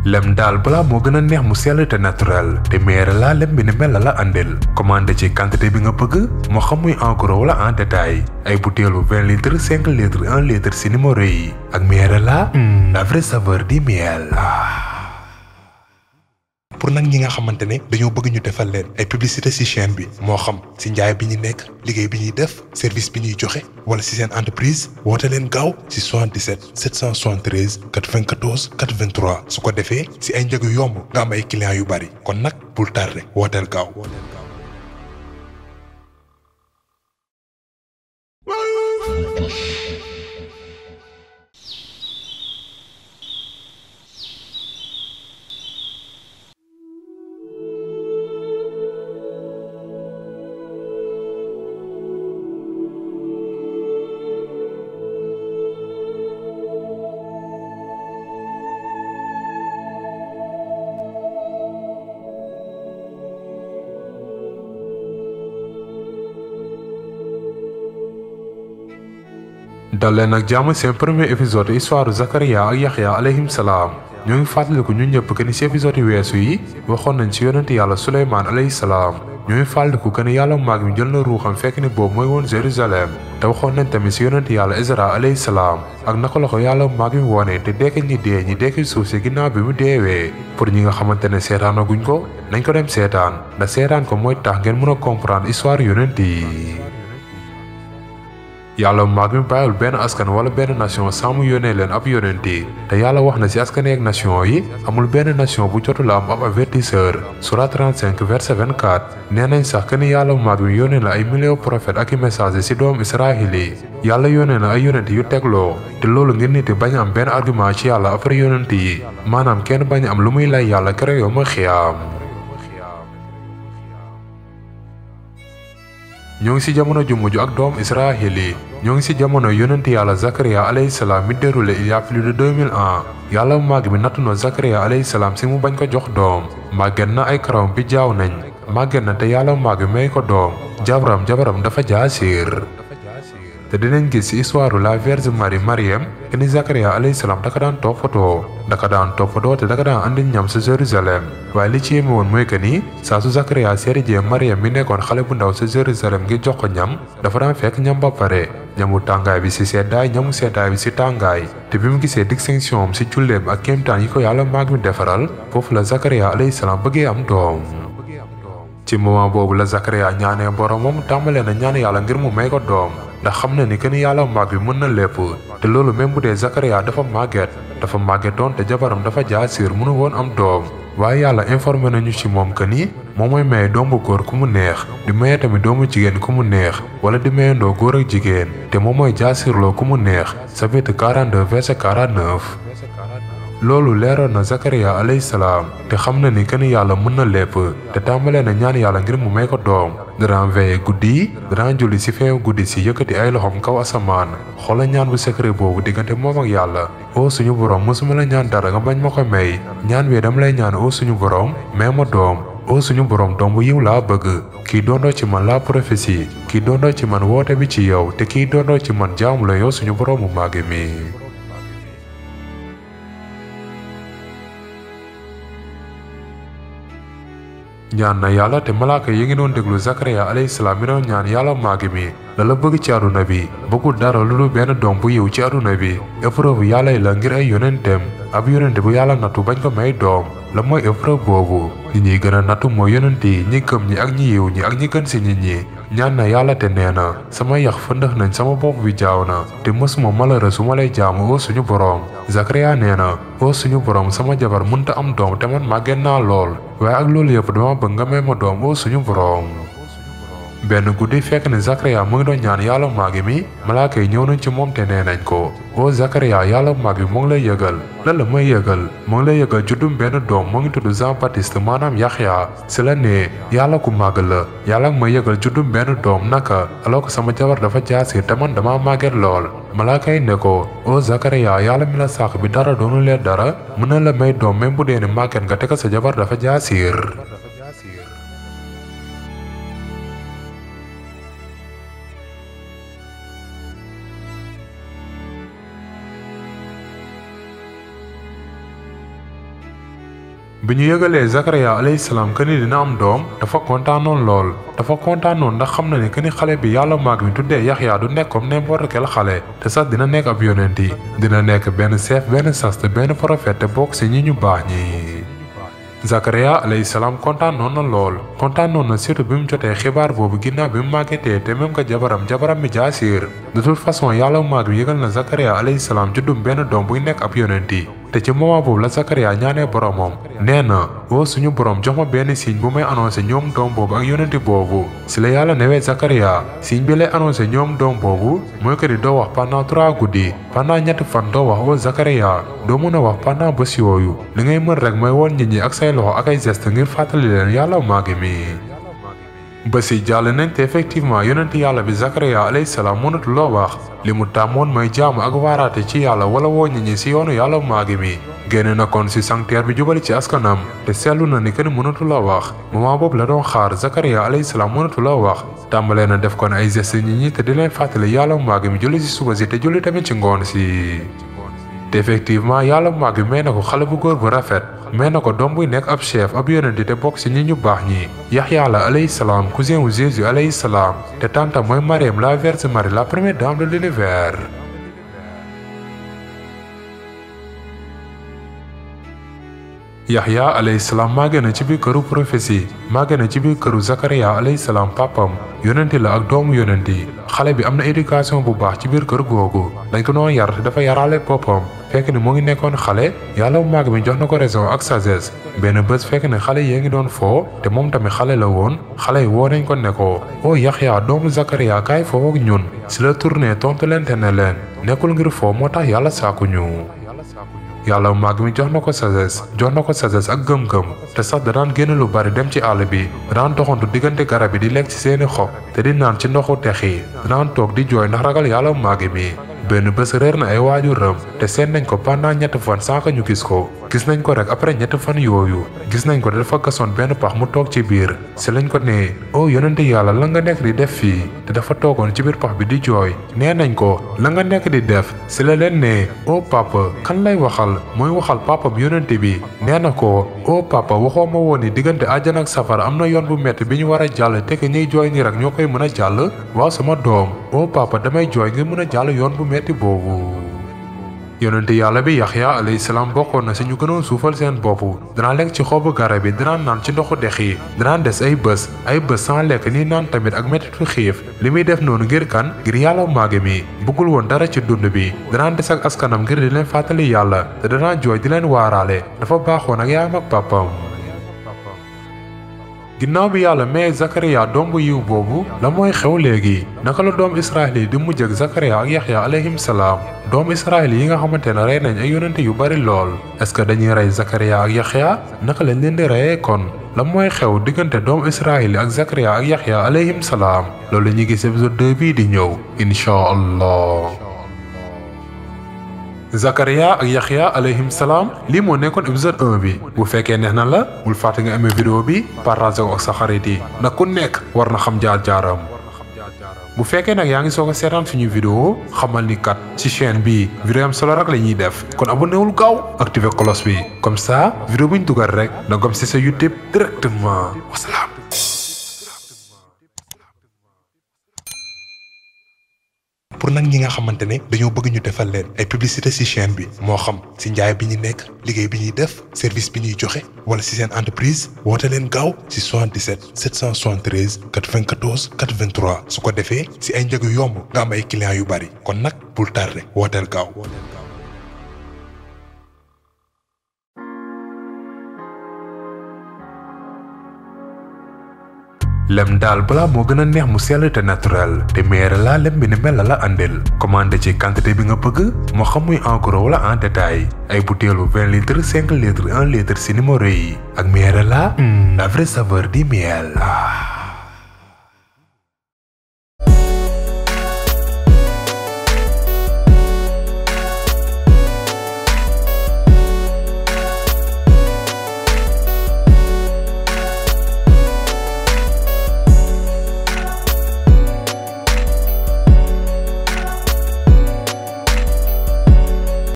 lem daal balaa moo gën a neex mu sell te naturel te meere laa lem bi ni mel la la andil commandé ci quantité bi nga bëgg moo xam muy en gros wala en détail ay butéelu 20 litres 5 litres 1 litre si numéro yi ak meere la la vraie saveur du miel pour nag ñi nga xamante ne dañoo bëgg ñu defal leen ay publicité ci chaîne bi moo xam ci njaay bi ñu nekk liggéey bi ñuy def service bi ñuy joxe wala ci seen entreprise woote leen gaaw ci 77 773 94 83 su ko defee ci ay njëg yu yomb nga am ay clients yu bari kon nag bul tardé wooteel gaaw. dal leen ak jàmm seen premier épisode histoire Zakaria ak Yaxya alayhim salaam ñoo ngi fàttaliku ñun ñëpp que ni si épisode yu weesu yi waxoon nañ ci yonent yàlla Suleymaan alayhi salaam ñoo ngi fàttaliku que ni yàlla maag mi jël na ruuxam fekk ni boobu mooy woon Jérusalem te waxoon nañ tamit si yonent yàlla Isra alayhi salaam ak naka la ko yàlla maag mi woone te dekki ñi dee ñi dekki suuf si ginnaaw bi mu deewee pour ñi nga xamante ne seetaanaguñ ko nañ ko dem seetaan ndax seetaan ko mooy tax ngeen mën a comprendre histoire yonent yi yàlla maag mi bàyyul benn askan wala benn nation sans mu yónnee leen ab yonent yi te yàlla wax na ci askan ak nation yi amul benn nation bu jotul am ab avertisseur surat 35 verset 24 nee nañ sax que ni yàlla maag mi yónnee na ay millions prophètes ak i messages ci doomu israël yi yàlla yónnee na ay yonent yu tegloo te loolu ngir nit yi bañ am benn argument ci yàlla après yonent yi maanaam kenn bañ am lu muy lay yàlla kere yoo ma xiyaam ñoo ngi ci jamono ju mujj ak doom israël yi ñoo ngi ci jamono yonent yàlla Zakaria alayhi salaam mi déroulé il y a plus de 2000 ans yàlla màgg mi nattu na Zakaria alayhi salaam ci mu bañ ko jox doom màgget na ay karawam bi jaaw nañ màgget na te yàlla màgg may ko doom jabaram jabaram dafa jaasiir te dinañ gis ci histoire la Vierge Marie Mariam que ni Zakaria alayhi salaam daka daan toppatoo daka daan toppatoo te daka daan andi ñam sa Jérusalem waaye li ci yéeme woon mooy que ni saa su Zakaria seeri jee Mariam mi nekkoon xale bu ndaw sa Jérusalem ngir jox ko ñam dafa daan fekk ñam ba pare ñamu tàngaay bi ci seddaay ñamu seddaay bi ci tàngaay te bi mu gisee distinction am ci julleem ak kéemtaan yi ko yàlla maag mi defaral foofu la Zakaria alayhi salaam bëggee am doom ci moment boobu la Zakaria ñaanee boromam tàmbalee na ñaan yàlla ngir mu may ko doom ndax xam na ni que ni yàlla màgg bi mën na lépp te loolu même bu dee Zakaria dafa màgget dafa màggetoon te jabaram dafa jaasiir mënu woon am doom waaye yàlla informé nañu ci moom que ni moom mooy maye doom bu góor ku mu neex di maye tamit doomu jigéen ku mu neex wala di mayendoo góor ak jigéen te moom mooy jaasiirloo ku mu neex chapitre 42 verset 49 loolu leeroon na Zakaria alayhi salaam te xam na ni que ni yàlla mën na lépp te tàmbalee na ñaan yàlla ngir mu may ko doom dana veillé guddi yi dana julli ci feewu guddi ci yëkkati ay loxoom kaw asamaan xoola ñaan bu secret boobu diggante moom ak yàlla o suñu borom mësuma la ñaan dara nga bañ ma ko may ñaan bi dama lay ñaan o suñu borom may ma doom o suñu borom doom bu yiw laa bëgg kii doondoo ci man la prophétie kii doondoo ci man woote bi ci yow te kii doondoo ci man jaamu la yow suñu boroomu màgg mi ñaan na yàlla te malaaka yi ngi doon déglu Zakaria alayhi salaam mi doon ñaan yàlla màgg mi la la bëgg ci àdduna bi bëggul dara lu dul benn doom bu yiw ci àdduna bi épreuve yàlla yi la ngir ay yonenteem ab yonente bu yàlla nattu bañ ko may doom la mooy épreuve boobu ñi ñuy gën a nattu mooy yonent yi ñi gëm ñi ak ñi yiw ñi ak ñi gën si nit ñi ñaan na yàlla te nee na sama yax fëndëx nañ sama bopp bi jaaw na te mësuma malheureux su ma lay jaamu oo suñu boroom Zakaria nee na oo suñu boroom sama jabar mënta am doom te man màgget naa lool waaye ak loolu yëpp dama bëgg nga may ma doom oo suñu boroom benn guddi fekk ne Zakaria mu ngi doon ñaan yàlla màgg mi malaaka yi ñëw nañ ci moom te nee nañ ko o Zakaria yàlla màgg bi mu ngi lay yëgal lan la may yëgal mu ngi lay yëgal juddum benn doom mu ngi tudd Jean Baptiste maanaam Yaxya si la ne yàlla ku màgg la yàlla may yëgal juddum benn doom naka alors que sama jabar dafa jaasir te man dama màgget lool malaaka yi ne ko o Zakaria yàlla mi la sàq bi dara doonu leen dara mën na la may doom même bu dee ne màgget nga te ko sa jabar dafa jaasir bi ñu yëgalee Zakaria alayhi salaam que ni dina am doom dafa kontaanoon lool dafa kontaanoon ndax xam na ni que ni xale bi yàlla maag mi tuddee Yaxya du nekk comme n'importe quel xale te sax dina nekk ab yonent yi dina nekk benn chef benn sas te benn prophète te bokk si ñi ñu baax ñi. Zakaria alayhi salaam kontaan noon na lool kontaan noon na surtout bi mu jotee xibaar boobu ginnaaw bi mu màggetee te même que jabaram jabaram mi jaasiir de toute façon yàlla maag bi yëgal na Zakaria alayhi salaam juddum benn doom buy nekk ab yonent yi te ci moment boobu la Zakaria ñaanee boromam nee na woo suñu borom jox ma benn signe bu may annoncé ñoom doom boobu ak yonenti boobu si la yàlla newee Zakaria signe bi lay annoncé ñoom doom boobu mooy que di doo wax pendant trois guddi pendant ñetti fan doo wax woo Zakaria doo mën a wax pendant bés yooyu li ngay mën rek mooy woon nit ñi ak say loxo ak ay geste ngir fàttali leen yàlla maagi mi bés yi jàll nañ te effectivement yonent yàlla bi Zakaria alayhi salaam mënatu loo wax li mu tàmmoon mooy jaamu ak waaraate ci yàlla wala woo nit ñi si yoonu yàlla maagi mi génne na kon si sanctuaire bi jubali ci askanam te seetlu na ni kenn mënatu la wax moment boobu la doon xaar Zakaria alayhi salaam mënatu la wax tàmbalee na def kon ay gestes nit ñi te di leen fàttali yàlla maagi mi julli si suba si te julli tamit ci ngoon si. te effectivement yàlla maagi may na ko xale bu góor bu rafet may na ko doom buy nekk ab chef ab yonent te bokk si ñi ñu baax ñi Yaxya la alayhi salaam cousin wu Jésus alayhi salaam te tanta mooy Mariam la Vierge Marie la première dame de l'univers Yaxya alayhi salaam màgge na ci biir këru prophétie màgge na ci biir këru Zakaria alayhi salaam papam yonenti la ak doomu yonenti xale bi am na éducation bu baax ci biir kër googu dañ ko doon yar te dafa yaraale boppam fekk ni mu ngi nekkoon xale yàlla bu màgg mi jox na ko raison ak sagesse benn bés fekk ne xale yee ngi doon foo te moom tamit xale la woon xale yi woo nañ ko ne ko o Yaxya doomu Zakaria kaay foo ak ñun si la tourné tontu leen te ne leen nekkul ngir foo moo tax yàlla saaku ñu yàlla màgg mi jox na ko sagesse jox na ko sagesse ak gëm-gëm te sax da daan génn lu bari dem ci àll bi da daan doxantu diggante garab yi di lekk ci seeni xob te di naan ci ndoxu tex yi da daan toog di jooy ndax ragal yàlla màgg mi benn bés réer na ay waajuram te seet nañ ko pendant ñetti fan sans que ñu gis ko gis nañ ko rek après ñetti fan yooyu gis nañ ko dafa gasoon benn pax mu toog ci biir si lañ ko nee oh yonente yàlla la nga nekk di def fii te dafa toogoon ci biir pax bi di jooy nee nañ ko la nga nekk di def si la leen nee oh papa kan lay waxal mooy waxal papam yonente bi nee na ko oh papa waxoo ma woon ni diggante àjjana ak safara am na yoon bu metti bi ñu war a jàll te que ñuy jooy nii rek ñoo koy mën a jàll waaw sama doom oh papa damay jooy ngir mën a jàll yoon bu metti boobu yonente yàlla bi yaxya alayhi salaam bokkoon na si ñu gënoon suufal seen bopp danaa lekk ci xobu garab yi danaan naan ci ndoxu dex yi danaan des ay bés ay bés sans lekk ni naan tamit ak mettitu xiif li muy def noonu ngir kan ngir yàlla maage mi bëggul woon dara ci dund bi danaan des ak askanam ngir di leen fàttali yàlla te danaan jooy di leen waaraale dafa baaxoon ak yaayam ak pàppam ginnaaw bi yàlla may Zakaria doom bu yiw boobu la mooy xew léegi naka la doom Israël yi di mujj ak Zakaria ak Yaxya alayhim salaam doom Israël yi nga xamante ne rey nañ ay yonente yu bari lool est-ce que dañuy rey Zakaria ak Yaxya naka lañ leen di reyee kon la mooy xew diggante doom Israël yi ak Zakaria ak Yaxya alayhim salaam loolu la ñuy gis épisode 2 bii di ñëw incha allah. Zakaria ak Yaxya alayhim salaam lii moo nekkoon épisode 1 bi bu fekkee neex na la bul fàtte nga amee vidéo bi partage ko ak sa xarit yi ndax ku nekk war na xam jaar-jaaram bu fekkee nag yaa ngi soog a seetaan suñu vidéo xamal ni kat ci chaîne bi vidéo am solo rek la ñuy def kon abonné wul gaaw activé cloche bi comme ça vidéo bu ñu dugal rek da nga ci sa YouTube directement wasalaam. pour nag ñi nga xamante ne dañoo bëgg ñu defal leen ay publicité ci chaîne bi moo xam ci njaay bi ñu nekk liggéey bi ñuy def service bi ñuy joxe wala ci seen entreprise woote leen gaaw ci 77 773 94 83 su ko defee ci ay njëg yu yomb nga am ay clients yu bari kon nag bul tardé wooteel gaaw. lem daal balaa moo gën a neex mu sell te naturel te meere laa lem bi ni mel la la àndil commandé ci quantité bi nga bëgg moo xam muy en gros wala en détail ay butéelu 20 litres 5 litres 1 litre si numéro yi ak meere laa la vraie saveur di miel